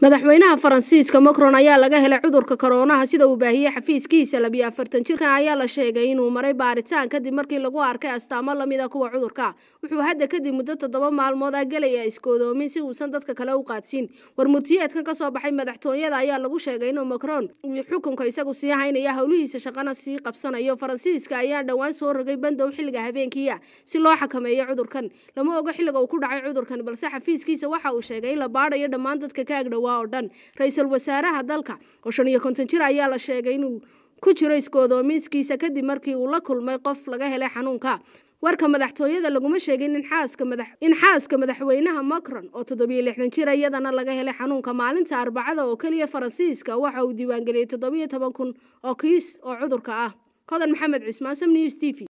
madaxweynaha faransiiska macron ayaa laga helay cudurka koroonaha sida uu baahiyey xafiiskiisa labiyo afartan jirkan ayaa la sheegay inuu maray baaritaan kadib markii lagu arkay astaamo lamida kuwa cudurka wuxuu hadda kadib muddo toddoba maalmood ah gelaya iskoodoomin si uusan dadka kale u qaadsiin warmurtiyeedkan kasoo baxay madaxtooyada ayaa lagu sheegay inuu macron uu xukunka isagu sii haynaya howlihiisa shaqana sii qabsanayo faransiiska ayaa dhowaan soo rogay bandow xilliga habeenkiia si loo xakameeyo cudurkan lama ogo xilliga uu ku dhacay cudurkan balse xafiiskiisa waxa uu sheegay in la baadhayo dhammaan dadka ka agdhow oo dhan ra-iisul wasaaraha dalka oo shan iyo konton jir ayaa la sheegay inuu ku jiro iskoodoomiskiisa kadib markii uu la kulmay qof laga helay xanuunka warka madaxtooyada laguma sheegin in xaaska madax in xaaska madaxweynaha macron oo toddobiyo lixdan jir iyadana laga helay xanuunka maalinta arbacada oo keliya faransiiska waxa uu diiwaangeliyey toddobiyo toban kun oo kiis oo cudurka ah hodan maxamed cismaan sam news t v